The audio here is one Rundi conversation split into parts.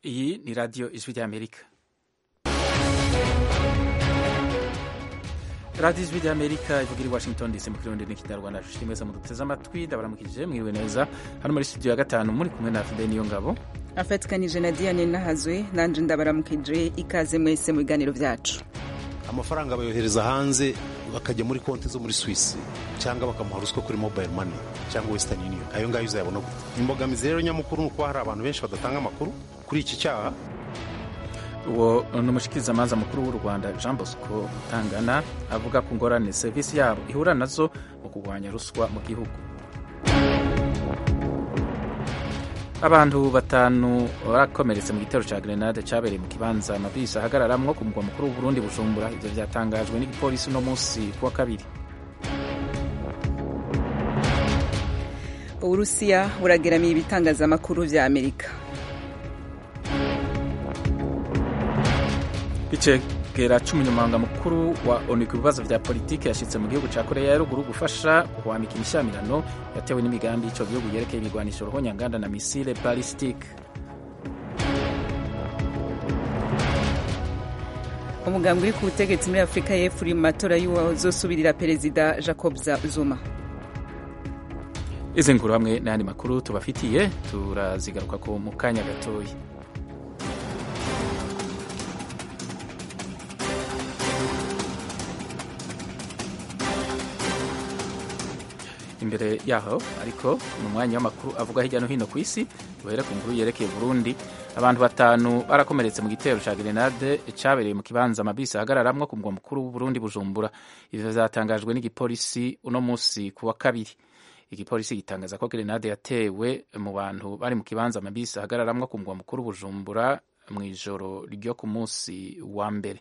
Iyi ni radiyo ijwi ry'amerika radiyo ijwi ry'amerika ivuga iri washington dc mu kirundi n'ikinyarwanda nshuti mwese muduteze amatwi ndabaramukije mwiriwe neza hano muri studio ya gatanu muri kumwe na fide niyo ngabo afatikanije na diane nahazwe nanje ndabaramukije ikaze mwese mu biganiro byacu amafaranga bayohereza hanze bakajya muri konti zo muri swisi cyangwa bakamuha ruswa kuri mobile money cyangwa western union ayo ngayo uzayabona gute imbogamizi rero nyamukuru ni uko hari abantu benshi badatanga amakuru kuri iki cyaha uwo ni umushikirizamanza mukuru w'u rwanda jean bosco tangana avuga ku ngorane serivisi yabo ihura nazo mu kurwanya ruswa mu gihugu abantu batanu barakomeretse mu gitero cya grenade cyabereye mu kibanza amabisi ahagararamwo ku mugwa mukuru w'uburundi bujumbura ibyo byatangajwe n'igipolisi uno munsi ku wa kabiri uburusiya burageramiye ibitangazamakuru vya amerika icegera c'umunyamabanga mukuru wa onu ku bibazo vya politiki yashitse mu gihugu ca koreya ya ruguru gufasha guhwamika imishamirano yatewe n'imigambi y'ico gihugu yerekeye ibigwanisho ruhonyanganda na misile ballistic umugambi uri ku butegetsi muri afurika y'epfo uri mu matora y'uwazosubirira perezida jacob zuma izi nkuru hamwe n'ayandi makuru tubafitiye turazigaruka ko mu kanya gatoya imbere yaho ariko mu mwanya w'amakuru avuga hirya no hino ku isi duhere ku nkuru yerekeye burundi abantu batanu barakomeretse mu gitero cya grenade cyabereye mu kibanza amabisi ahagararamwo ku mugwa mukuru w'uburundi bujumbura ivyo vyatangajwe n'igipolisi uno munsi ku wa kabiri igipolisi gitangaza ko grenade yatewe mu bantu bari mu kibanza amabisi ahagararamwo ku mugwa mukuru bujumbura mu ijoro ryo ku munsi wa mbere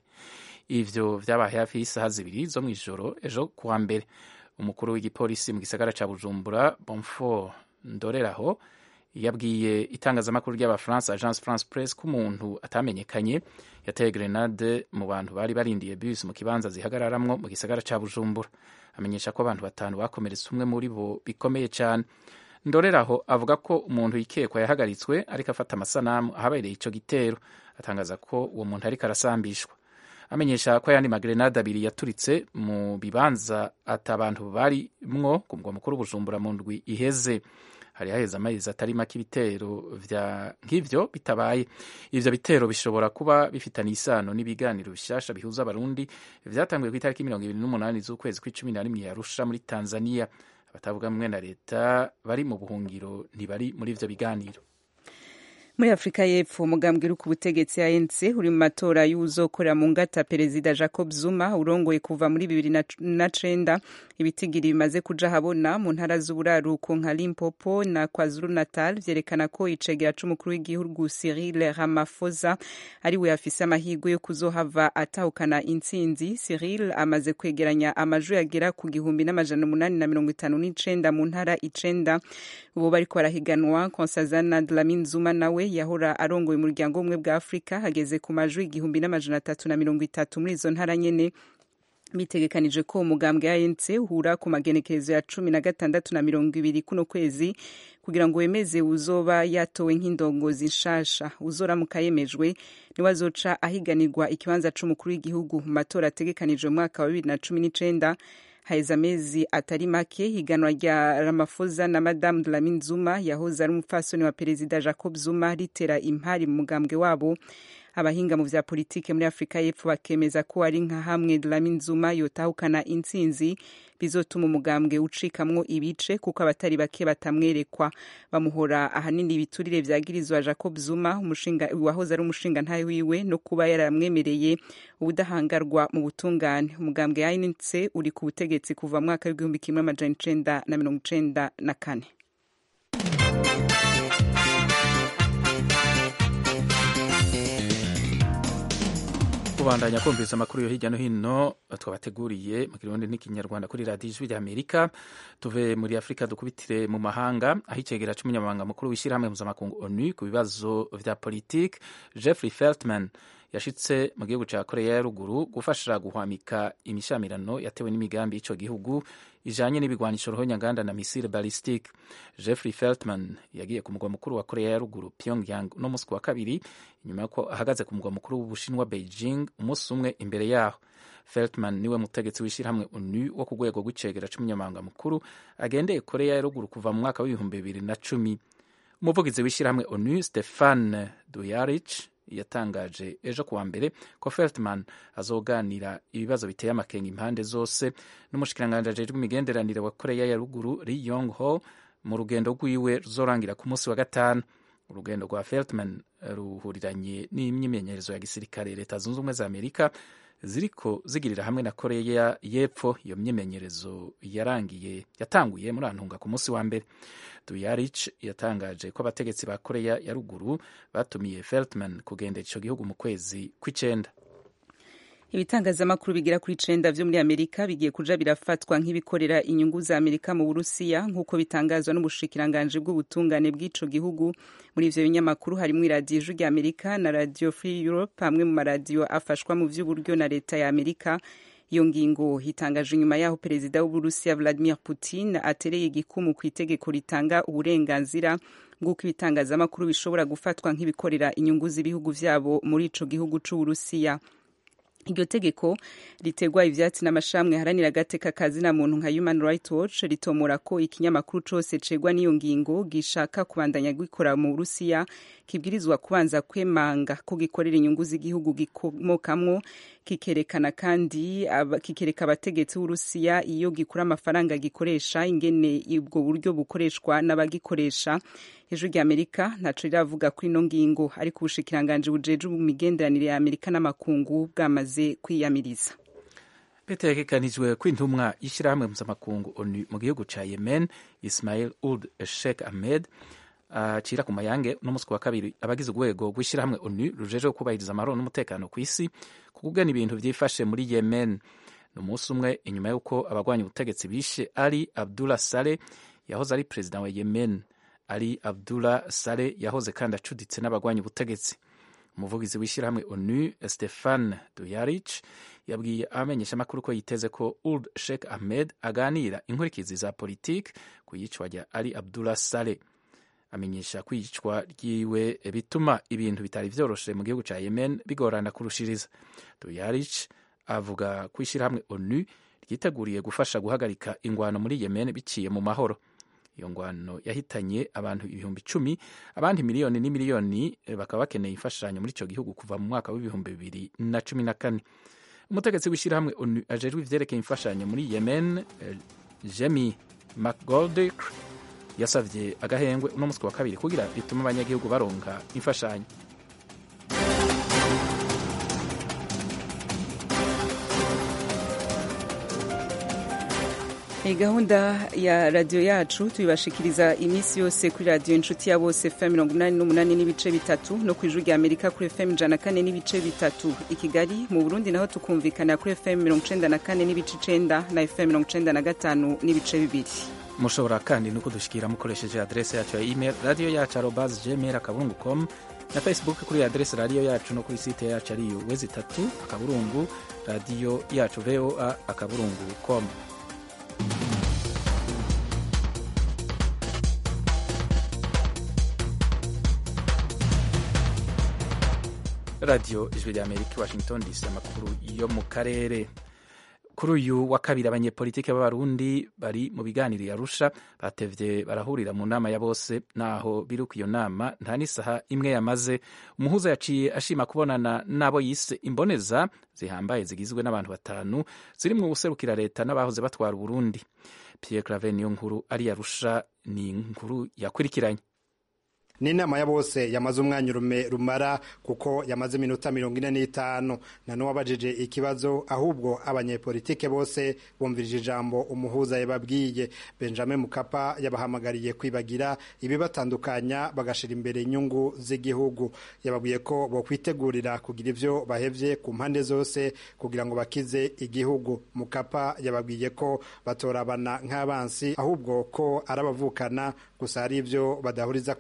ivyo vyabaye hafi y'isaha zibiri zo mw'ijoro ejo ku wa mbere umukuru w'igipolisi mu gisagara ca bujumbura bonfort ndoreraho yabwiye itangazamakuru ry'abafaransa agence france press ko umuntu atamenyekanye yateye grenade mu bantu bari barindiye bus mu kibanza zihagararamwo mu gisagara ca bujumbura amenyesha ko abantu batanu bakomeretse umwe muri bo bikomeye cyane ndoreraho avuga ko umuntu yikekwa yahagaritswe ariko afata amasanamu ahabereye ico gitero atangaza ko uwo muntu ariko arasambishwa amenyesha ko ayandi magrenade abiri yaturitse mu bibanza ati abantu barimwo ku mugwa mukuru bujumbura mu ndwi iheze hari haheze amezi atari make ibitero nk'ivyo bitabaye ivyo bitero bishobora kuba bifitanye isano n'ibiganiro bishasha bihuza abarundi vyatanguye ku itariki mirongo ibiri n'umunani z'ukwezi kw'icumi na rimwe yarusha muri tanzania abatavuga mwe na leta bari mu buhungiro ntibari muri ivyo biganiro muri afurika y'epfo umugambwe uri ku butegetsi anc uri mu matora y'uwuzokorera mu ngata perezida jacob zuma urongoye kuva muri bibiri na cenda ibitigiri bimaze kuja habona mu ntara z'uburaruko nka limpopo na kwazulu natal vyerekana ko icegera c'umukuru w'igihugu cyril ramaphosa ari we afise amahirwe yo kuzohava atahukana intsinzi cyril amaze kwegeranya amajwi agera ku gihumbi n'amajana umunani na mirongo itanu n'icenda mu ntara icenda ubu bariko barahiganwa konsazana dlamini zuma nawe yahora arongoye umuryango w'ubumwe bwa afurika hageze ku majwi igihumbi n'amajana atatu na mirongo itatu muri izo ntara nyene bitegekanije ko umugambwe ANC uhura ku magenekerezo ya cumi na gatandatu na mirongo ibiri kuno kwezi kugira ngo wemeze uzoba yatowe nk'indongozi nshasha uzoramuka yemejwe niwe azoca ahiganirwa ikibanza c'umukuru w'igihugu mu matora ategekanijwe mu mwaka wa bibiri na cumi n'icenda haheze amezi atari make higanwa rya Ramaphosa na Madame Dlamini Zuma yahoze ari umupfasoni wa perezida Jacob Zuma ritera impari mu mugambwe wabo abahinga mu vya politike muri Afrika y'Epfo bakemeza ko ari nka hamwe Dlamini Zuma yotahukana intsinzi bizotuma umugambwe ucikamwo ibice kuko abatari bake batamwerekwa bamuhora ahanini ibiturire vyagirizwa Jacob Zuma umushinga wahoze ari umushinga ntaye wiwe no kuba yaramwemereye ubudahangarwa mu butungane umugambwe ANC uri ku butegetsi kuva mu mwaka w'igihumbi kimwe amajana icenda na mirongo icenda na kane kubandanya kumviriza amakuru yo hirya no hino twabateguriye mu kirundi n'ikinyarwanda kuri radiyo ijwi ry'amerika tuve muri afurika dukubitire mu mahanga aho icegera c'umunyamabanga mukuru w'ishyirahamwe mpuzamakungu onu ku bibazo vya politike jeffrey feltman yashitse mu gihugu cya koreya ya ruguru gufasha guhwamika imishamirano yatewe n'imigambi y'icyo gihugu ijanye n'ibigwanisho ruhonyanganda na misile ballistique jeffrey feltman yagiye ku mugwa mukuru wa koreya ya ruguru pyongyang no musi wa kabiri inyuma y'uko ahagaze ku mugwa mukuru w'ubushinwa beijing umunsi umwe imbere yaho feltman niwe mutegetsi w'ishyirahamwe onu wo ku rwego rw'icegera c'umunyamabanga mukuru agendeye koreya ya ruguru kuva mu mwaka w'ibihumbi bibiri na cumi umuvugizi w'ishyirahamwe onu stefan duyarich yatangaje ejo kuwa mbere ko feltman azoganira ibibazo biteye amakenga impande zose n'umushikiranganji ajejwe imigenderanire wa koreya ya ruguru ri yong ho mu rugendo rwiwe ruzorangira ku munsi wa gatanu urugendo rwa feltman ruhuriranye n'imyimenyerezo ya gisirikare leta zunze ubumwe za amerika ziriko zigirira hamwe na koreya y'epfo iyo myimenyerezo yarangiye yatanguye muri antunga ku munsi wa mbere duyarich yatangaje ko abategetsi ba koreya ya ruguru batumiye feltman kugendera ico gihugu mu kwezi kw'icenda ibitangazamakuru bigera kuri icenda vyo muri amerika bigiye kuja birafatwa nk'ibikorera inyungu za amerika mu burusiya nk'uko bitangazwa n'ubushikiranganji bw'ubutungane bw'ico gihugu muri ivyo binyamakuru harimwo iradiyo ijwi rya amerika na radio free europe hamwe mu maradiyo afashwa mu vy'uburyo na leta ya amerika iyo ngingo hitangaje inyuma yaho perezida w'uburusiya vladimir putin atereye igikumu ku itegeko ritanga uburenganzira bw'uko ibitangazamakuru bishobora gufatwa nk'ibikorera inyungu z'ibihugu vyabo muri ico gihugu c'uburusiya iryo tegeko ritegwa ivyatsi n'amashramwe haranira agateka kazina muntu nka human rights watch ritomora ko ikinyamakuru cose cegwa n'iyo ngingo gishaka kubandanya gikora mu burusiya kibwirizwa kubanza kwemanga ko gikorera inyungu z'igihugu gikomokamwo kikerekana kandi kikereka abategetsi b'urusiya iyo gikura amafaranga gikoresha ingene ubwo buryo bukoreshwa n'abagikoresha ijwi rya amerika ntaco riravuga kuri ino ngingo ariko ubushikiranganji bujeje imigenderanire ya amerika n'amakungu bwamaze kwiyamiriza bitegekanijwe ko intumwa y'ishyirahamwe mpuzamakungu onu mu gihugu ca yemen ismail uld sheikh ahmed acira uh, ku mayange n'umunsi wa kabiri abagize urwego rw'ishyirahamwe onu rujeje kubahiriza amahoro n'umutekano ku isi kugena ibintu vyifashe muri yemen ni umunsi umwe inyuma y'uko abagwanya ubutegetsi bishe ali abdullah saleh yahoze ari perezida wa yemen ali abdullah saleh yahoze kandi acuditse n'abagwanya ubutegetsi umuvugizi w'ishyirahamwe onu stefan duyarich yabwiye abamenyeshamakuru ko yiteze ko uld sheikh ahmed aganira inkurikizi za politiki ku yicwa rya ali abdullah saleh amenyesha ko iyicwa ryiwe bituma ibintu bitari vyoroshe mu gihugu ca yemen bigorana kurushiriza duyarich avuga ko ishyirahamwe onu ryiteguriye gufasha guhagarika ingwano muri yemen biciye mu mahoro iyo ngwano yahitanye abantu ibihumbi icumi abandi miliyoni n'imiliyoni bakaba bakeneye imfashanyo muri ico gihugu kuva mu mwaka w'ibihumbi bibiri na cumi na kane umutegetsi w'ishyirahamwe onu ajejwe ivyerekeye imfashanyo muri yemen jemi mcgoldick yasavye agahengwe uno musi wa kabiri kugira bitume abanyagihugu baronka imfashanyo iyi gahunda ya radiyo yacu tuyibashikiriza iminsi yose kuri radiyo inshuti ya bose fm mirongo inani n'umunani n'ibice bitatu no ku ijwi rya amerika kuri fm ijana na kane n'ibice bitatu i kigali mu burundi naho tukumvikana kuri fm mirongo icenda na kane n'ibice icenda na fm mirongo icenda na gatanu n'ibice bibiri mushobora kandi no kudushikira mukoresheje adrese yacu ya email radiyo yacu arobas gmail akaburungu com na facebook kuri adrese radiyo yacu no kuri site yacu ariyo wezi itatu akaburungu radiyo yacu voa akaburungu com radiyo ijwi rya amerika washington dc amakuru yo mu karere kuri uyu wa kabiri abanyepolitike b'abarundi bari mu biganiro yarusha batevye barahurira mu nama ya bose naho biri ku iyo nama nta n'isaha imwe yamaze umuhuza yaciye ashima kubonana n'abo yise imboneza zihambaye zigizwe n'abantu batanu zirimwo ubuserukira leta n'abahoze batwara uburundi pierre claver niyo nkuru ari yarusha ni inkuru yakurikiranye ni inama ya bose yamaze umwanya urume rumara kuko yamaze iminota mirongo ine n'itanu na n'uwabajije ikibazo ahubwo abanyepolitike bose bumvirije ijambo umuhuza yababwiye benjamin mukapa yabahamagariye kwibagira ibibatandukanya bagashira imbere inyungu z'igihugu yababwiye ko bokwitegurira kugira ivyo bahevye ku mpande zose kugira ngo bakize igihugu mukapa yababwiye ko batorabana nk'abansi ahubwo ko arabavukana gusa hari ivyo badahuriza ko muri polisi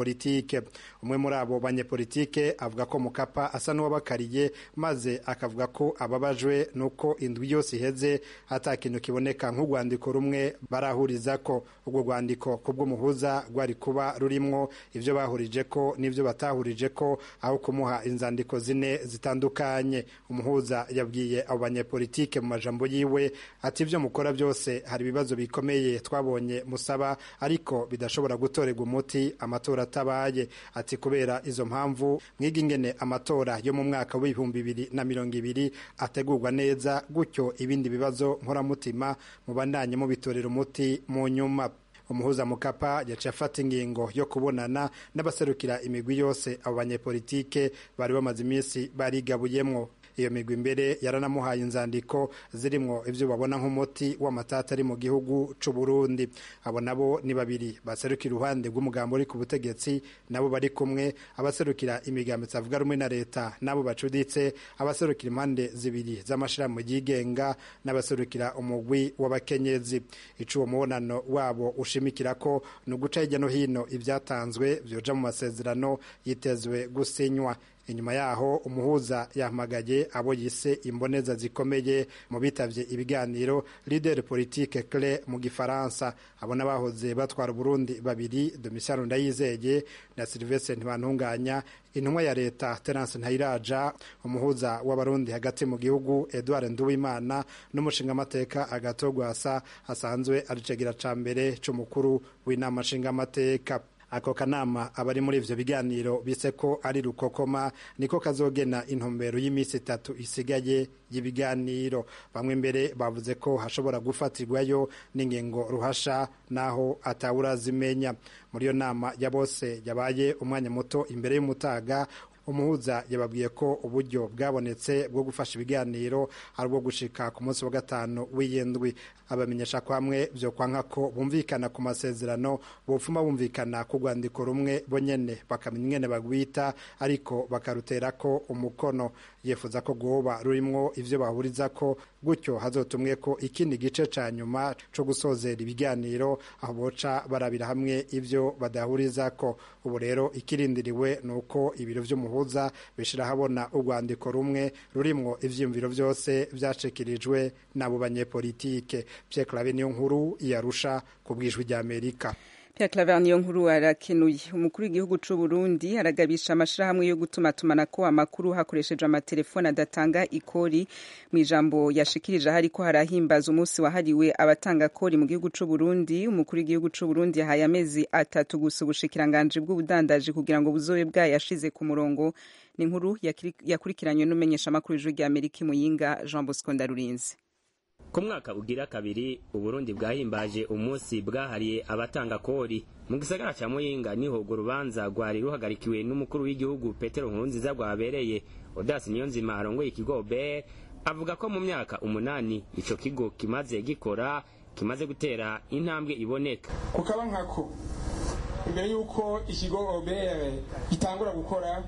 banyepolitike umwe muri abo banyepolitike avuga ko mukapa asa n'uwabakariye maze akavuga ko ababajwe nuko indwi yose iheze ata kintu kiboneka nk'urwandiko rumwe barahuriza ko urwo rwandiko kubw'umuhuza rwari kuba rurimwo ivyo bahurije ko n'ivyo batahurije ko aho kumuha inzandiko zine zitandukanye umuhuza yabwiye abo banyepolitike mu majambo yiwe ati ivyo mukora byose hari ibibazo bikomeye twabonye musaba ariko bidashobora gutorerwa umuti amatora atabaye ati kubera izo mpamvu mwiga ingene amatora yo mu mwaka w'ibihumbi bibiri na mirongo ibiri ategurwa neza gutyo ibindi bibazo nkoramutima mubandanye mubitorera umuti mu nyuma umuhuza mukapa yaciye afata ingingo yo kubonana n'abaserukira imigwi yose abo banyepolitike bari bamaze iminsi barigabuyemwo iyo migwi imbere yaranamuhaye inzandiko zirimwo ivyo babona nk'umuti w'amatata ari mu gihugu c'u Burundi abo nabo ni babiri baserukira uruhande rw'umugambo uri ku butegetsi nabo bari kumwe abaserukira imigambo itavuga rumwe na leta nabo bacuditse abaserukira impande zibiri z'amashirahamwe yigenga n'abaserukira umugwi w'abakenyezi ico uwo mubonano wabo ushimikira ko ni uguca hirya no hino ibyatanzwe vyoja mu masezerano yitezwe gusinywa inyuma yaho umuhuza yahamagaye abo yise imboneza zikomeye mu bitavye ibiganiro leader politique clé mu gifaransa abo n'abahoze batwara Burundi babiri Domitien Ndayizeye na Sylvestre Ntibantunganya intumwa ya leta Terence Ntayiraja umuhuza w'abarundi hagati mu gihugu Edouard Nduwimana n'umushingamateka agatogwasa asanzwe aricegira ca mbere c'umukuru w'inama nshingamateka ako kanama abari muri ivyo biganiro bise ko ari rukokoma niko kazogena intumbero y'iminsi itatu isigaye y'ibiganiro bamwe mbere bavuze ko hashobora gufatirwayo n'ingingo ruhasha naho atawurazimenya muri iyo nama ya bose yabaye umwanya muto imbere y'umutaga umuhuza yababwiye ko uburyo bwabonetse bwo gufasha ibiganiro ari ubwo gushika ku munsi wa gatanu w'iyindwi abamenyesha ko hamwe byo kwanka ko bumvikana ku masezerano bupfuma bumvikana ku rwandiko rumwe bonyene bakamenya ingene bagwita ariko bakarutera ko umukono yifuza ko rwoba rurimwo ivyo bahuriza ko gutyo hazotumwe ko ikindi gice ca nyuma co gusozera ibiganiro aho boca barabira hamwe ivyo badahuriza ko ubu rero ikirindiriwe ni uko ibiro vy'umuhuza bishira habona urwandiko rumwe rurimwo ivyiyumviro vyose vyashikirijwe n'abo banyepolitike Pierre Claver niyo nkuru yarusha ku bwijwi rya Amerika Pierre Claver niyo nkuru arakenuye umukuru w'igihugu c'u Burundi aragabisha amashirahamwe yo gutumatumanako amakuru hakoresheje amatelefone adatanga ikori mu ijambo yashikirije hariko harahimbaza umunsi wahariwe abatanga kori mu gihugu c'u Burundi umukuru w'igihugu c'u Burundi yahaye amezi atatu gusa ubushikiranganje bw'ubudandaji kugira ngo buzobe bwayashize ku murongo ni inkuru yakurikiranywe n'umenyesha amakuru y'ijwi rya Amerika Muyinga Jean Bosco Ndarurinze ku mwaka ugira kabiri uburundi bwahimbaje umunsi bwahariye abatanga kori mu gisagara ca muyinga niho urwo rubanza rwari ruhagarikiwe n'umukuru w'igihugu petero nkurunziza rwabereye odasi niyonzima arongoye ikigo ber avuga ko mu myaka umunani ico kigo kimaze gikora kimaze gutera intambwe iboneka kukaba nkako imbere y'uko ikigo obr gitangura gukora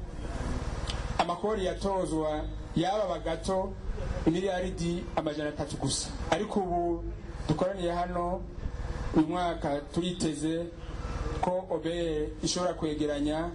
amakori yatozwa yaba gato imiliyaridi amajana atatu gusa ariko ubu dukoraniye hano uyu mwaka turiteze ko obeye ishobora kwegeranya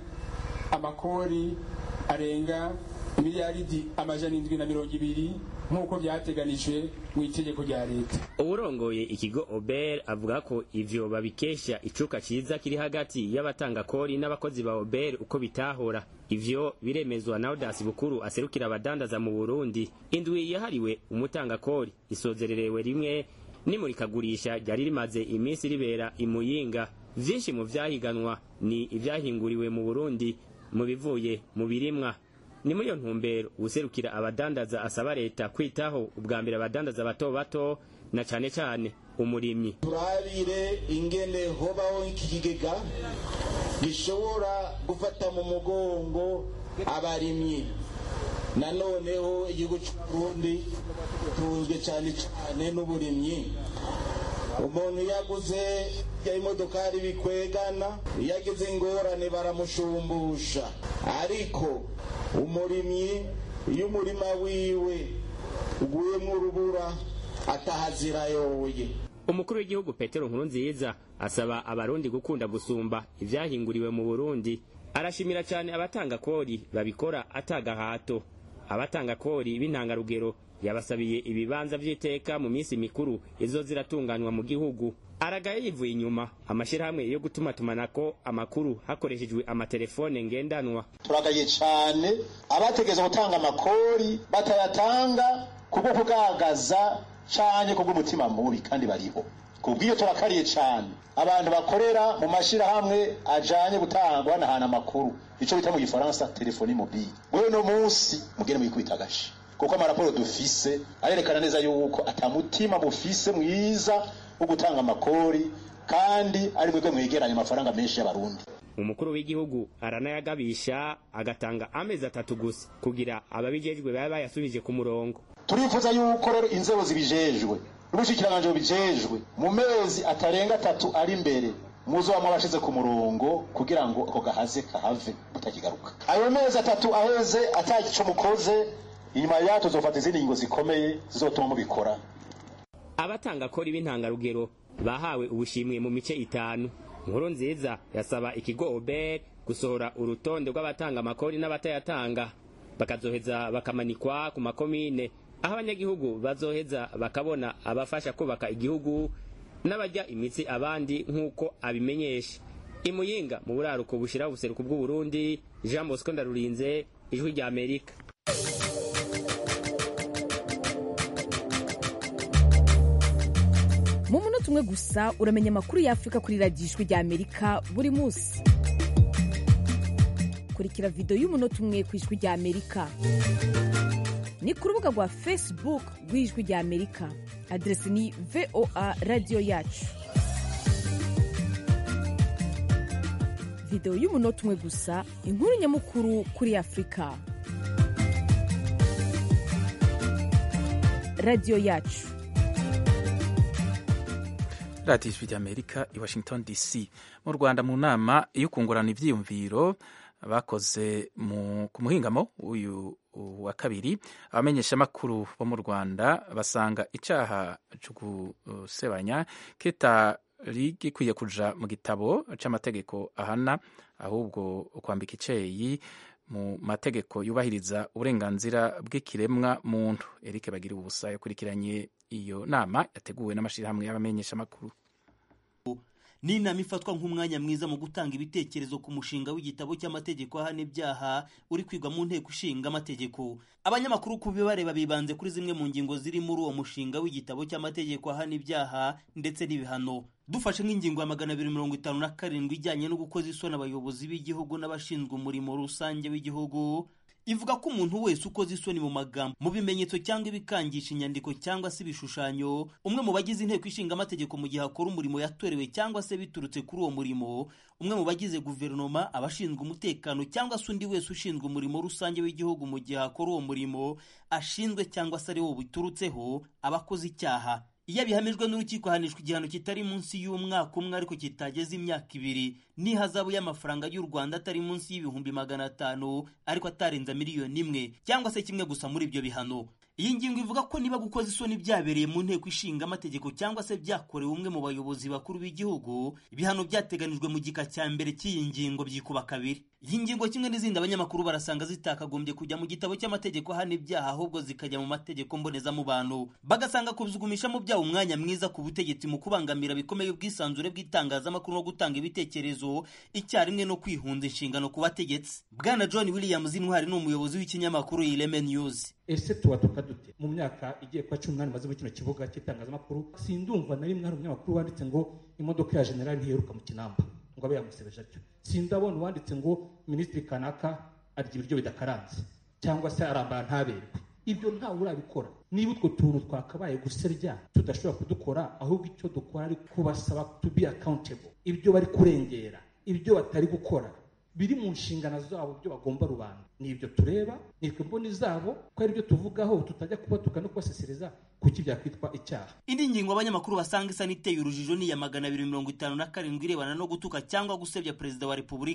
amakori arenga imiliyaridi amajana indwi na mirongo ibiri nk'uko byateganijwe mu itegeko rya leta uwurongoye ikigo ober avuga ko ivyo babikesha icuka ciza kiri hagati y'abatanga kori n'abakozi ba ober uko bitahora ivyo biremezwa na odasi bukuru aserukira abadandaza mu burundi indwi yahariwe umutanga kori isozererewe rimwe n'imurikagurisha ryari rimaze iminsi ribera imuyinga vyinshi mu vyahiganwa ni ivyahinguriwe mu burundi mu bivuye mu birimwa ni muri iyo ntumbero userukira abadandaza asaba leta kwitaho ubwa mbere abadandaza bato bato na cane cane umurimyi turabire ingene hobaho iki kigega gishobora gufata mu mugongo abarimyi nanoneho igihugu c'uburundi tuzwe cane cane n'uburimyi umuntu yaguze imodokari bikwegana iyo agize ingorane baramushumbusha ariko umurimyi iyo umurima wiwe uguyemo urubura atahazira yoye umukuru w'igihugu petero nkurunziza asaba abarundi gukunda gusumba ivyahinguriwe mu burundi arashimira cyane abatanga kori babikora atagahato abatanga kori b'intangarugero yabasabiye ibibanza vy'iteka mu minsi mikuru izo ziratunganywa mu gihugu aragaye yivuye inyuma amashyirahamwe yo gutumatumanako amakuru hakoreshejwe amatelefone ngendanwa turagaye cyane abategeza gutanga amakori batayatanga kubwo kugaragaza cyane kubw'umutima mubi kandi bariho kubw'iyo turakariye cyane abantu bakorera mu mashyirahamwe ajanye gutanga banahana amakuru icyo bita mu gifaransa telefoni mobile wewe no munsi mugende muyikubita agashi kuko amaraporo dufise arerekana neza yuko atamutima mufise mwiza wo gutanga amakori kandi ari mwebwe mwegeranya amafaranga menshi y'abarundi umukuru w'igihugu aranayagabisha agatanga amezi atatu gusa kugira ababijejwe baba bayasubije ku murongo turifuza yuko rero inzego zibijejwe n'ubushikiranganje bubijejwe mu mezi atarenga atatu ari imbere muzobamwe abashize ku murongo kugira ngo ako gahaze kahave mutakigaruka ayo mezi atatu aheze atagico mukoze inyuma yaho tuzofata izindi ngingo zikomeye zizotuma mubikora abatanga kori b'intangarugero bahawe ubushimwe mu mice itanu nkuru nziza yasaba ikigo ober gusohora urutonde rw'abatanga amakori n'abatayatanga bakazoheza bakamanikwa ku makomine aho abanyagihugu bazoheza bakabona abafasha kubaka igihugu n'abajya imitsi abandi nk'uko abimenyesha imuyinga mu buraruko bushira ubuseruko bw'uburundi jean bosco ndarurinze ijwi rya amerika mu munota umwe gusa uramenya amakuru y'afurika kuri radiyo ijwi rya amerika buri munsi kurikira videwo y'umunota umwe ku ijwi rya amerika ni ku rubuga rwa facebook rw'ijwi rya amerika aderesi ni voa radiyo yacu videwo y'umunota umwe gusa inkuru nyamukuru kuri afurika radiyo yacu radiyo ijwi ry'amerika i washington dc mu rwanda mu nama yo kungurana ibyiyumviro bakoze ku muhingamo uyu wa kabiri abamenyeshamakuru bo mu rwanda basanga icyaha cyo gusebanya kitari gikwiye kuja mu gitabo c'amategeko ahana ahubwo kwambika iceyi mu mategeko yubahiriza uburenganzira bw'ikiremwa muntu Eric bagira ubusa yakurikiranye iyo nama yateguwe n'amashyirahamwe y'abamenyeshamakuru ni inama ifatwa nk'umwanya mwiza mu gutanga ibitekerezo ku mushinga w'igitabo cy'amategeko ahana ibyaha uri kwigwa mu nteko ishinga amategeko abanyamakuru ku bibareba bibanze kuri zimwe mu ngingo ziri muri uwo mushinga w'igitabo cy'amategeko ahana ibyaha ndetse n'ibihano dufashe nk'ingingo ya magana abiri mirongo itanu na karindwi ijyanye no gukoza isoni abayobozi b'igihugu n'abashinzwe umurimo rusange w'igihugu ivuga ko umuntu wese ukoze isoni mu magambo mu bimenyetso cyangwa ibikangisha inyandiko cyangwa se ibishushanyo umwe mu bagize inteko ishinga amategeko mu gihe akora umurimo yatorewe cyangwa se biturutse kuri uwo murimo umwe mu bagize guverinoma abashinzwe umutekano cyangwa se undi wese ushinzwe umurimo rusange w'igihugu mu gihe akora uwo murimo ashinzwe cyangwa se ari wo biturutseho aba akoze icyaha iyo abihamijwe n'urukiko ahanishwa igihano kitari munsi y'umwaka umwe ariko kitageze imyaka ibiri n'ihazabu y'amafaranga y'u rwanda atari munsi y'ibihumbi magana atanu ariko atarenza miliyoni imwe cyangwa se kimwe gusa muri ibyo bihano iyi ngingo ivuga ko niba gukoza isoni byabereye mu nteko ishinga amategeko cyangwa se byakorewe umwe mu bayobozi bakuru b'igihugu ibihano byateganijwe mu gika cya mbere cy'iyi ngingo byikuba kabiri iyi ngingo kimwe n'izindi abanyamakuru barasanga zitakagombye kujya mu gitabo cy'amategeko ahana ibyaha ahubwo zikajya mu mategeko mbonezamubano bagasanga kubizugumishamo byaba umwanya mwiza ku butegetsi mu kubangamira bikomeye ubwisanzure bw'itangazamakuru no gutanga ibitekerezo icyarimwe no kwihunza inshingano ku bategetsi bwana john williams intwari ni umuyobozi w'ikinyamakuru ireme news ese tubatuka dute mu myaka igiye kuba cumi n'umunani maze muri kino kibuga cy'itangazamakuru sindumva na rimwe hari umunyamakuru wanditse ngo imodoka ya generali ntiheruka mu kinamba ngo abe yamusebeje atyo sindabona uwanditse ngo minisitiri kanaka arya ibiryo bidakaranze cyangwa se arambara ntaberwe ibyo ntawe urabikora niba utwo tuntu twakabaye guserya tudashobora kudukora ahubwo icyo dukora ari kubasaba to be accountable ibyo bari kurengera ibyo batari gukora biri mu nshingano zabo byo bagomba rubanda ni ibyo tureba ni imboni zabo ko ari byo tuvugaho tutajya kubatuka no kubasesereza kuki byakwitwa icyaha indi ngingo abanyamakuru basanga isa n'iteye urujijo ni iya magana abiri mirongo itanu na karindwi irebana no gutuka cyangwa gusebya perezida wa repubulika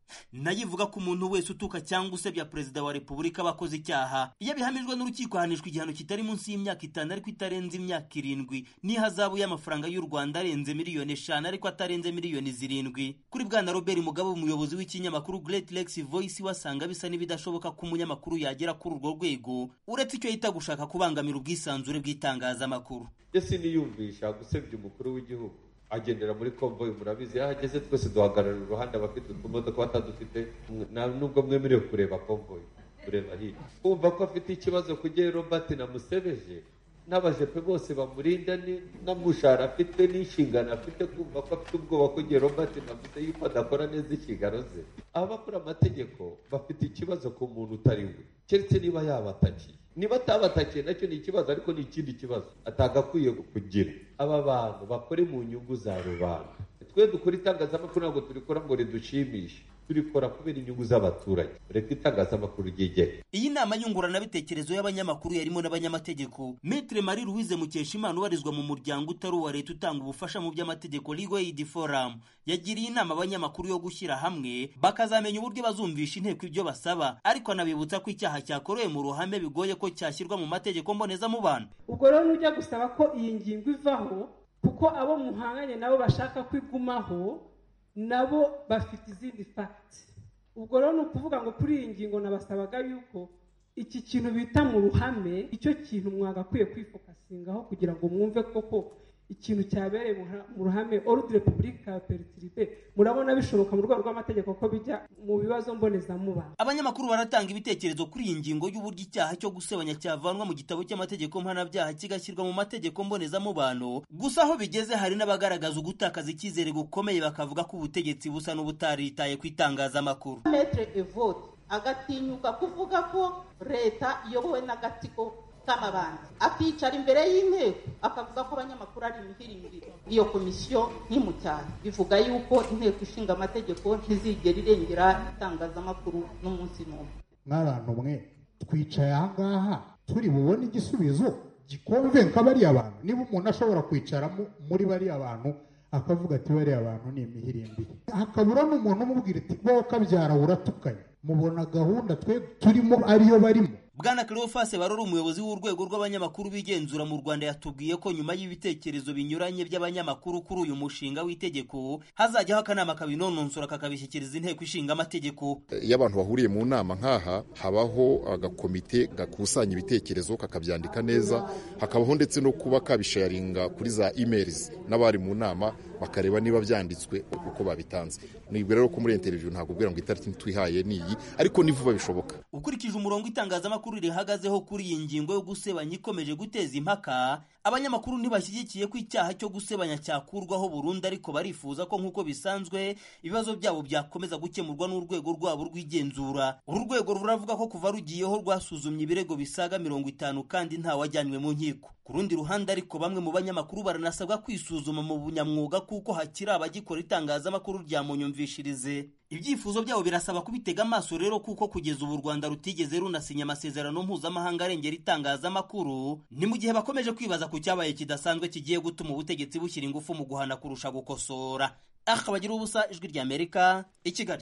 nayo ivuga ko umuntu wese utuka cyangwa usebya perezida wa repubulika aba akoze icyaha iyo abihamijwe n'urukiko ahanishwa igihano kitari munsi y'imyaka itanu ariko itarenze imyaka irindwi n'ihazabu y'amafaranga y'u rwanda arenze miliyoni eshanu ariko atarenze miliyoni zirindwi kuri bwana robert mugabe umuyobozi w'ikinyamakuru great lex voice wasanga bisa n'ibidashoboka ko umunyamakuru yagera kuri urwo rwego uretse icyo yita gushaka kubangamira ubwisanzure bw'itangazamakuru ese niyumvisha gusebya umukuru w'igihugu agendera muri konvoyi murabizi aho ageze twese duhagarara iruhande abafite utumodoka batadufite nubwo mwemerewe kureba konvoyi kureba hirya kumva ko afite ikibazo kugira robert namusebeje n'abajepe bose bamurinda n'amushahara afite n'inshingano afite kumva ko afite ubwoba ko igihe robert navuze yuko adakora neza inshingano ze abakora amategeko bafite ikibazo ku muntu utari we keretse niba yabatakiye niba atabatakiye nacyo ni ikibazo ariko ni ikindi kibazo atagakwiye kugira aba bantu bakore mu nyungu za rubanda twe dukora itangazamakuru ntabwo turikora ngo ridushimishe turikora kubera inyungu z'abaturage reka itangazamakuru ryigere iyi nama nyunguranabitekerezo y'abanyamakuru yarimo n'abanyamategeko metre marie louise mukeshimana ubarizwa mu muryango utari uwa leta utanga ubufasha mu by'amategeko legal aid forum yagiriye inama abanyamakuru yo gushyira hamwe bakazamenya uburyo bazumvisha inteko ibyo basaba ariko anabibutsa ko icyaha cyakorewe mu ruhame bigoye ko cyashyirwa mu mategeko mbonezamubano ubwo rero nujya gusaba ko iyi ngingo ivaho kuko abo muhanganye nabo bashaka kwigumaho nabo bafite izindi fagiti ubwo rero ni ukuvuga ngo kuri iyi ngingo nabasabaga yuko iki kintu bita mu ruhame icyo kintu mwagakwiye kwifokasingaho kugira ngo mwumve koko ikintu cyabereye mu ruhame orudire repubulika peritiribe murabona bishoboka mu rwego rw'amategeko ko bijya mu bibazo mbonezamubano abanyamakuru baratanga ibitekerezo kuri iyi ngingo y'uburyo icyaha cyo gusebanya cyavanwa mu gitabo cy'amategeko mpanabyaha kigashyirwa mu mategeko mbonezamubano gusa aho bigeze hari n'abagaragaza ugutakaza icyizere gukomeye bakavuga ko ubutegetsi busa n'ubutaritaye ku itangazamakuru metre evode agatinyuka kuvuga ko leta iyobowe n'agatsiko k'amabandi akicara imbere y'inteko akavuga ko abanyamakuru ari imihirimbiri iyo komisiyo ntimucyane bivuga yuko inteko ishinga amategeko ntizigera irengera itangazamakuru n'umunsi n'umwe mwabantu mwe twicaye ahangaha turi bubone igisubizo gikonvenka bariya bantu niba umuntu ashobora kwicaramo muri bariya bantu akavuga ati bariya bantu ni imihirimbiri hakabura n'umuntu umubwira ati wowe kabyara uratukanye mubona gahunda twe turimo ariyo barimo bwana cleophas barora umuyobozi w'urwego rw'abanyamakuru bigenzura mu rwanda yatubwiye ko nyuma y'ibitekerezo binyuranye by'abanyamakuru kuri uyu mushinga w'itegeko hazajyaho akanama kabinononsora kakabishyikiriza inteko ishinga amategeko iyo abantu bahuriye mu nama nk'aha habaho agakomite gakusanya ibitekerezo kakabyandika neza hakabaho ndetse no kuba kabisharinga kuri za emails n'abari mu nama bakareba niba byanditswe uko babitanze nibwo rero ko muri interview ntabwo ubwira ngo itariki twihaye ni iyi ariko ni vuba bishoboka ukurikije umurongo itangazamakuru rihagazeho kuri iyi ngingo yo gusebanya ikomeje guteza impaka abanyamakuru ntibashyigikiye ko icyaha cyo gusebanya cyakurwaho burundu ariko barifuza ko nk'uko bisanzwe ibibazo byabo byakomeza gukemurwa n'urwego rwabo rw'igenzura uru rwego ruravuga ko kuva rugiyeho rwasuzumye ibirego bisaga mirongo itanu kandi ntawajyanywe mu nkiko ku rundi ruhande ariko bamwe mu banyamakuru baranasabwa kwisuzuma mu bunyamwuga kuko hakiri abagikora itangazamakuru rya munyumvishirize ibyifuzo byabo birasaba kubitega amaso rero kuko kugeza ubu u rwanda rutigeze runasinya amasezerano mpuzamahanga arengera itangazamakuru ni mu gihe bakomeje kwibaza ku cyabaye kidasanzwe kigiye gutuma ubutegetsi bushyira ingufu mu guhana kurusha gukosora akabagira ubusa ijwi ry'amerika i kigali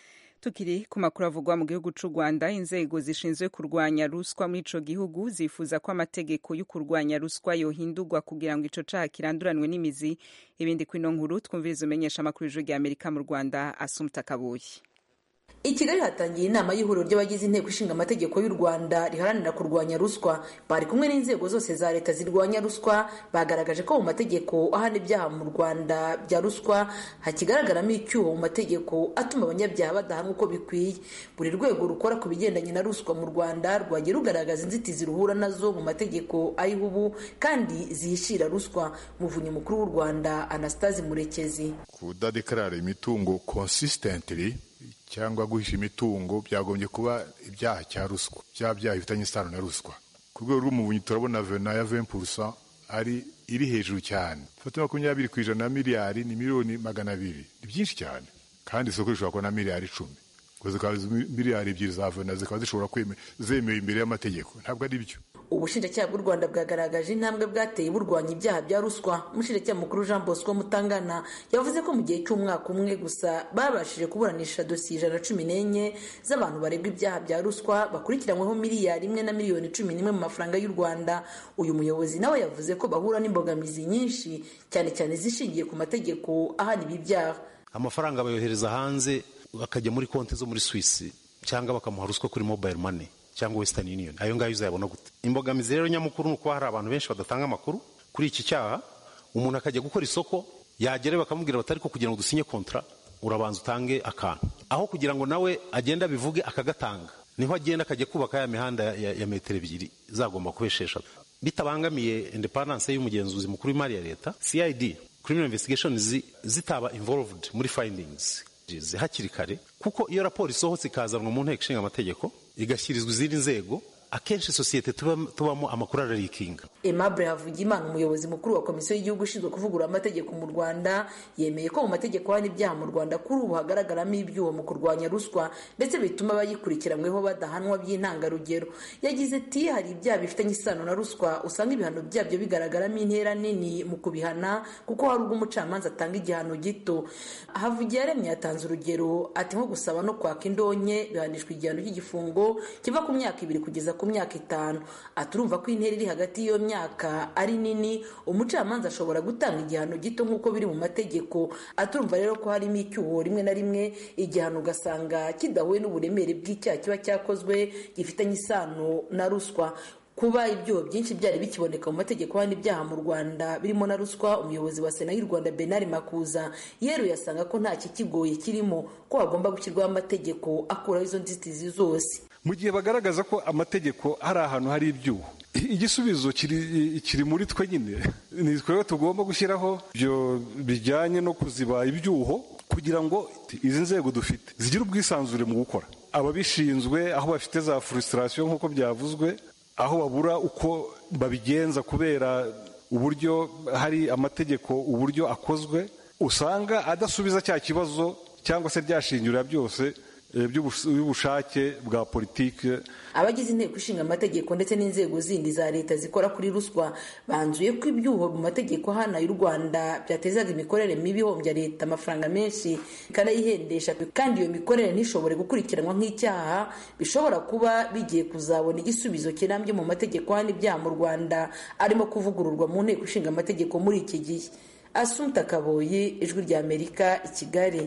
tukiri ku makuru avugwa mu gihugu cy'u rwanda inzego zishinzwe kurwanya ruswa muri ico gihugu zifuza ko amategeko yo kurwanya ruswa yohindurwa kugira ngo ico caha kiranduranwe n'imizi ibindi kwino nkuru twumviriza umenyesha amakuru y'ijwi ry'amerika mu rwanda asumta kabuye i kigali hatangiye inama y'ihuriro ry'abagize inteko ishinga amategeko y'u rwanda riharanira kurwanya ruswa bari kumwe n'inzego zose za leta zirwanya ruswa bagaragaje ko mu mategeko ahana ibyaha mu rwanda bya ruswa hakigaragaramo icyuho mu mategeko atuma abanyabyaha badahanwa uko bikwiye buri rwego rukora ku bigendanye na ruswa mu rwanda rwagiye rugaragaza inzitizi ruhura nazo mu mategeko ayiho ubu kandi zihishira ruswa muvunyi mukuru w'u rwanda anastase murekezi kudadekarara imitungo consistently cyangwa guhisha imitungo byagombye kuba ibyaha cya ruswa bya byaha bifitanye isano na ruswa ku rwego rw'umuvunyi turabona vena ya 20% ari iri hejuru cyane fata makumyabiri ku ijana na miliyari ni miliyoni magana abiri ni byinshi cyane kandi isoko rishobora kuba na miliyari icumi ngo zikaba miliyari ebyiri za vena zikaba zishobora zemewe imbere y'amategeko ntabwo ari byo ubushinjacyaha bw'u rwanda bwagaragaje intambwe bwateye burwanya ibyaha bya ruswa umushinjacyaha mukuru jean bosco mutangana yavuze ko mu gihe cy'umwaka umwe gusa babashije kuburanisha dosiye ijana na cumi n'enye z'abantu baregwa ibyaha bya ruswa bakurikiranyweho miliyari imwe na miliyoni cumi n'imwe mu mafaranga y'u rwanda uyu muyobozi nawe yavuze ko bahura n'imbogamizi nyinshi cyane cyane zishingiye ku mategeko ahana ibi byaha amafaranga bayohereza hanze bakajya muri konti zo muri swisi cyangwa bakamuha ruswa kuri mobile money cyangwa western union ayo ngayo uzayabona gute imbogamizi rero nyamukuru ni uko hari abantu benshi badatanga amakuru kuri iki cyaha umuntu akajya gukora isoko yagera bakamubwira bati ariko kugira ngo dusinye kontra urabanza utange akantu aho kugira ngo nawe agende abivuge akagatanga niho agenda akajya kubaka ya mihanda ya, ya metero ebyiri zagomba kuba esheshatu bitabangamiye independence y'umugenzuzi mukuru w'imari ya leta cid criminal investigation zitaba involved muri findings hakiri kare kuko iyo raporo isohotse ikazanwa mu nteko ishinga amategeko igashyirizwa izindi nzego akenshi sosiyete tubamo amakuru ararikinga Aimable Havugimana umuyobozi mukuru wa komisiyo y'igihugu ishinzwe kuvugurura amategeko mu Rwanda yemeye ko mu mategeko hano ibyaha mu Rwanda kuri ubu hagaragaramo ibyuho mu kurwanya ruswa ndetse bituma abayikurikiranyweho badahanwa by'intangarugero yagize ati hari ibyaha bifitanye isano na ruswa usanga ibihano byabyo bigaragaramo intera nini mu kubihana kuko hari ubwo umucamanza atanga igihano gito Havugiyaremye yatanze urugero ati nko gusaba no kwaka indonke bihanishwa igihano cy'igifungo kiva ku myaka ibiri kugeza ku myaka itanu aturumva ko intera iri hagati y'iyo myaka ari nini umucamanza ashobora gutanga igihano gito nk'uko biri mu mategeko aturumva rero ko harimo icyuho rimwe na rimwe igihano ugasanga kidahuye n'uburemere bw'icyaha kiba cyakozwe gifitanye isano na ruswa kuba ibyuho byinshi byari bikiboneka mu mategeko hano ibyaha mu rwanda birimo na ruswa umuyobozi wa sena y'u rwanda benari makuza yeruye asanga ko nta kikigoye kirimo ko hagomba gushyirwaho amategeko akuraho izo nzitizi zose mu gihe bagaragaza ko amategeko hari ahantu hari ibyuho igisubizo kiri muri twe nyine ni twebwe tugomba gushyiraho ibyo bijyanye no kuziba ibyuho kugira ngo izi nzego dufite zigire ubwisanzure mu gukora ababishinzwe aho bafite za furusitasiyo nk'uko byavuzwe aho babura uko babigenza kubera uburyo hari amategeko uburyo akozwe usanga adasubiza cya kibazo cyangwa se ryashingirira byose by'ubushake bwa politiki abagize inteko ishinga amategeko ndetse n'inzego zindi za leta zikora kuri ruswa banzuye ko ibyuho mu mategeko hano y'u rwanda byatezaga imikorere mibi ihombya leta amafaranga menshi ikanayihendesha kandi iyo mikorere ntishobore gukurikiranwa nk'icyaha bishobora kuba bigiye kuzabona igisubizo kirambye mu mategeko hano ibyaha mu rwanda arimo kuvugururwa mu nteko ishinga amategeko muri iki gihe asumta kaboyi ijwi rya amerika i kigali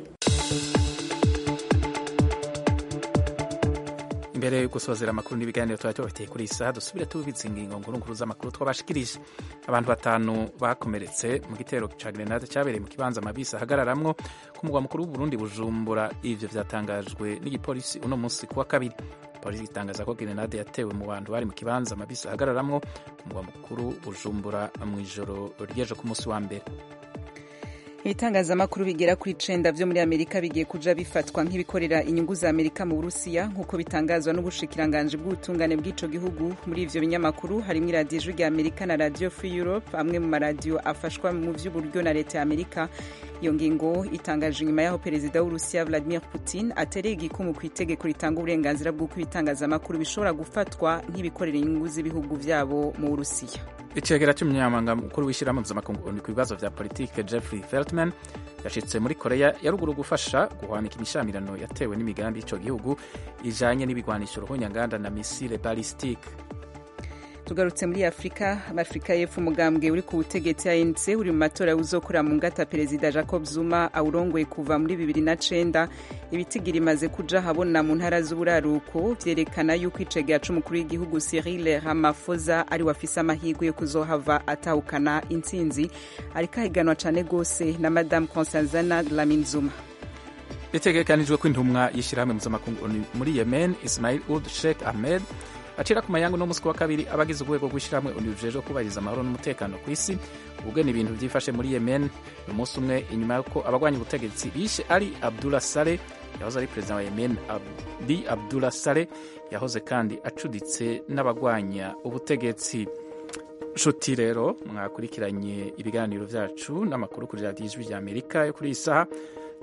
mbere yo gusozera amakuru n'ibiganiro tuba tubafitiye kuri iyi saha dusubire tubibitse ingingo nkuru z'amakuru twabashikirije abantu batanu bakomeretse mu gitero cya grenade cyabereye mu kibanza amabisi ahagararamwo ku mugwa mukuru w'uburundi bujumbura ivyo vyatangajwe n'igipolisi uno munsi kuwa kabiri polisi itangaza ko grenade yatewe mu bantu bari mu kibanza amabisi ahagararamwo ku mugwa mukuru bujumbura mu ijoro ry'ejo ku munsi wa mbere ibitangazamakuru bigera kuri icenda vyo muri amerika bigiye kuja bifatwa nk'ibikorera inyungu za amerika mu burusiya nk'uko bitangazwa n'ubushikiranganji bw'ubutungane bw'ico gihugu muri ivyo binyamakuru harimwo iradiyo ijwi rya amerika na radio free europe amwe mu maradiyo afashwa mu vy'uburyo na leta ya amerika iyo ngingo itangaje inyuma y'aho perezida w'urusiya vladimir putin atereye igikumu ku itegeko ritanga uburenganzira bw'uko ibitangazamakuru bishobora gufatwa nk'ibikorera inyungu z'ibihugu vyabo mu burusiya icegera cy'umunyamabanga mukuru w'ishyirahamwe mpuzamakungu ku bibazo vya politike jeffrey feltman yashitse muri korea ya ruguru gufasha guhwanika imishamirano yatewe n'imigambi y'ico gihugu ijanye n'ibigwanisho ruhonyanganda na misile balistike tugarutse muri afurika afurika y'epfo umugambwe uri ku butegetsi anc uri mu matora uzokora mu ngata perezida jacob zuma awurongoye kuva muri bibiri na cenda ibitigira imaze kuja habona mu ntara z'uburaruko vyerekana yuko icegera c'umukuru w'igihugu cyril ramaphosa ari wafise amahirwe yo kuzohava atahukana intsinzi ariko ahiganwa cane gose na madame constanzana lamin zuma bitegekanijwe ko intumwa y'ishyirahamwe mpuzamakungu muri yemen ismail ud sheikh ahmed acira ku mayangu no musi wa kabiri abagize urwego rw'ishyirahamwe unijejwe kubahiriza amahoro n'umutekano ku isi ubwo ni ibintu byifashe muri yemen umunsi umwe inyuma y'uko abagwanya ubutegetsi bishe ari abdullah sale yahoze ari perezida wa yemen abi abdullah sale yahoze kandi acuditse n'abagwanya ubutegetsi nshuti rero mwakurikiranye ibiganiro byacu n'amakuru kuri radiyo ijwi rya amerika yo kuri iyi saha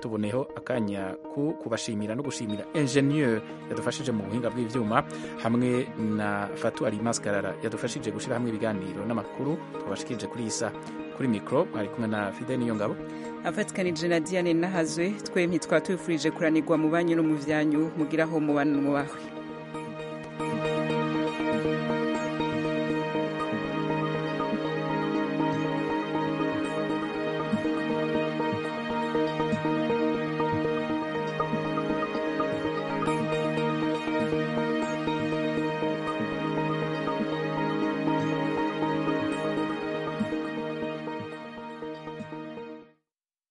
tuboneho akanya ku kubashimira no gushimira ingenieur yadufashije mu buhinga bw'ivyuma hamwe na fatu alimaskarara yadufashije gushyira hamwe ibiganiro n'amakuru twabashikirije kuri iyi saa kuri mikoro mwari kumwe na fide niyo ngabo afatikanije na diane nahazwe twempi twaba tubifurije kuranirwa mu banyu no mu vyanyu mugiraho mubano mu bawe